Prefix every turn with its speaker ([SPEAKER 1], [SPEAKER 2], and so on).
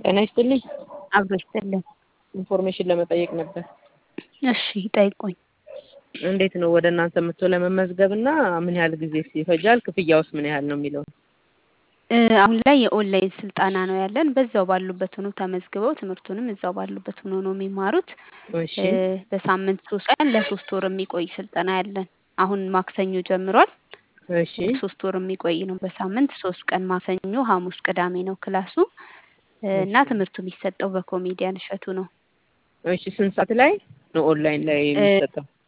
[SPEAKER 1] ጤና ይስጥልኝ።
[SPEAKER 2] አብሮ ይስጥልን።
[SPEAKER 1] ኢንፎርሜሽን ለመጠየቅ ነበር።
[SPEAKER 2] እሺ ጠይቁኝ።
[SPEAKER 1] እንዴት ነው ወደ እናንተ መጥቶ ለመመዝገብ እና ምን ያህል ጊዜ ይፈጃል? ክፍያውስ ምን ያህል ነው የሚለው?
[SPEAKER 2] እ አሁን ላይ የኦንላይን ስልጠና ነው ያለን። በዛው ባሉበት ሆኖ ተመዝግበው ትምህርቱንም እዛው ባሉበት ሆኖ ነው የሚማሩት።
[SPEAKER 1] እሺ
[SPEAKER 2] እ በሳምንት ሶስት ቀን ለሶስት ወር የሚቆይ ስልጠና ያለን። አሁን ማክሰኞ ጀምሯል።
[SPEAKER 1] እሺ
[SPEAKER 2] ሶስት ወር የሚቆይ ነው። በሳምንት ሶስት ቀን ማክሰኞ፣ ሐሙስ፣ ቅዳሜ ነው ክላሱ እ እና ትምህርቱ የሚሰጠው በኮሜዲያን እሸቱ ነው።
[SPEAKER 1] እሺ ስንት ሰዓት ላይ ነው ኦንላይን ላይ
[SPEAKER 2] እ
[SPEAKER 1] የሚሰጠው?